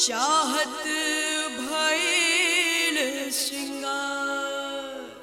चाहत भइल श्रृंगार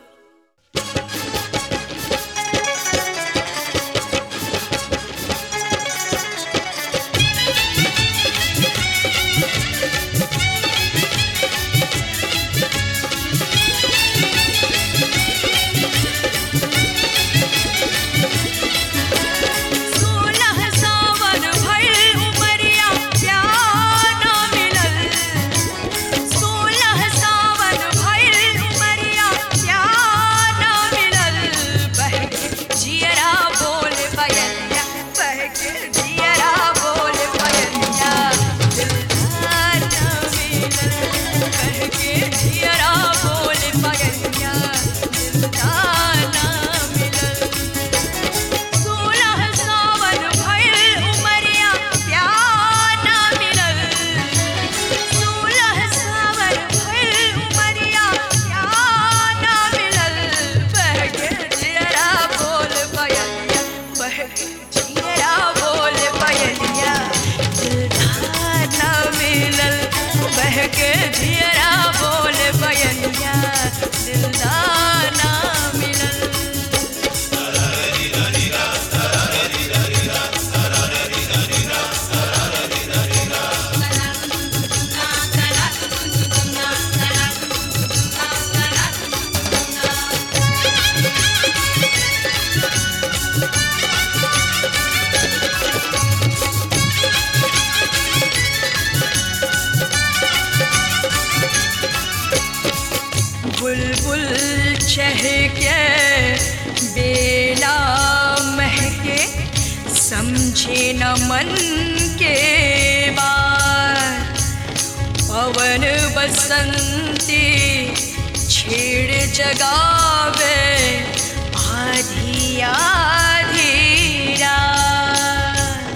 सोलह सावन भइल उमरिया प्यार ना मिलल सोलह सावन भइल उमरिया प्यार ना मिलल बहके जियरा बोल बयनिया बहके जियरा बोल बयनिया दिलदार ना मिलल बहके जियरा बोल बयनिया दिलदार ना मिलल सोलह सावन भइल उमरिया प्यार ना मिलल सोलह सावन भइल उमरिया प्यार ना मिलल बहके जियरा बोल बयनिया बहके जियरा बोल बयनिया दिलदार ना मिलल बहके जियरा बोल बयनिया दिलदार ना मिलल बुलबुल चहके बेला महके समझे न मन के बात पवन बसंती छेड़ जगावे आधी आधी रात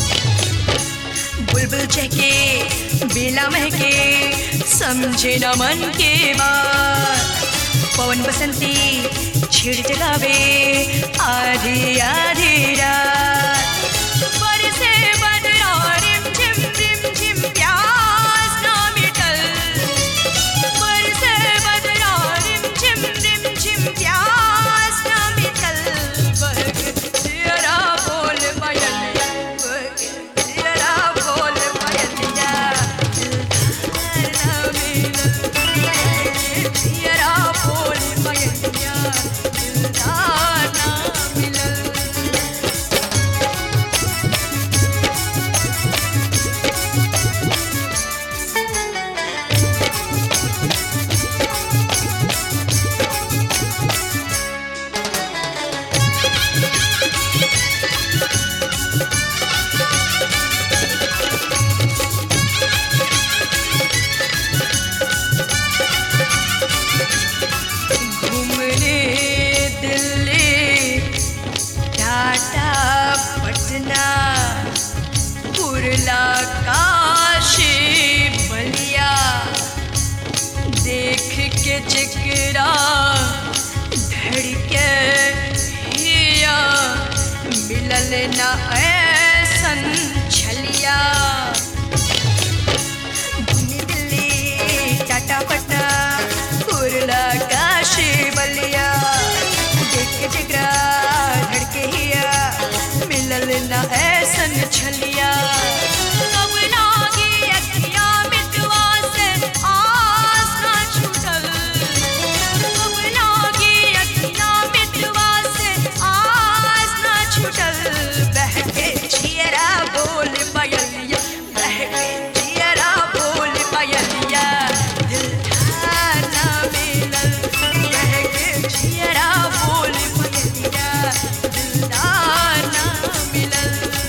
बुलबुल चहके बेला महके समझे न मन के बात पवन बसंती छिड़ जगावे आधी आधी रात बरसे बदरा रिम झिम रिम झिम प्यास ना मिटल बरसे बदरा रिम झिम रिम झिम प्यास ना मिटल बहके जियरा बोल बयनिया बहके जियरा बोल बयनिया दिलदार ना मिलल बहके जियरा बोल बयनिया दिलदार ना मिलल घूमने दिल्ली टाटा पटना कुरला काशी बलिया देख के चिकरा धड़के हिया मिलल न ऐसन छलिया घूमने दिल्ली टाटा पटना कुरला काशी बलिया देख के जिगरा धड़के हिया मिलल न ऐसन छलिया कब लागी अखिया मितवा से आस ना छूटल कब लागी अखिया मितवा से आस ना छूटल बहके जियरा बोल बयलिया बहके जियरा बोल बयलिया दिलदार ना मिलल बहके जियरा बोल बयलिया दिलदार ना मिलल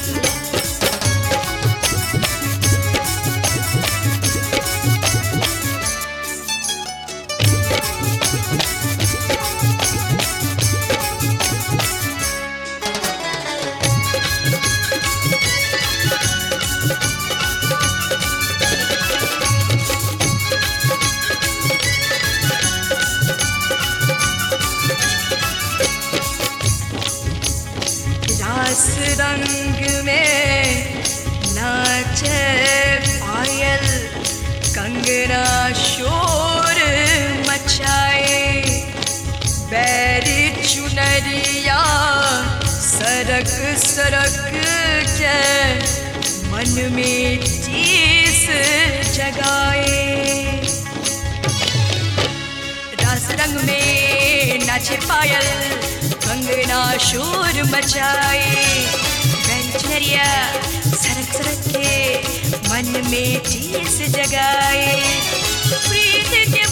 रास रंग में नाचे पायल कंगना शोर मचाए बैर चुनरिया सरक सरक के मन में चीस जगाए रस रंग में नाचे पायल कंगना शोर मचाए बेंचरिया सरक सरक के मन में चीस जगाए प्रीत के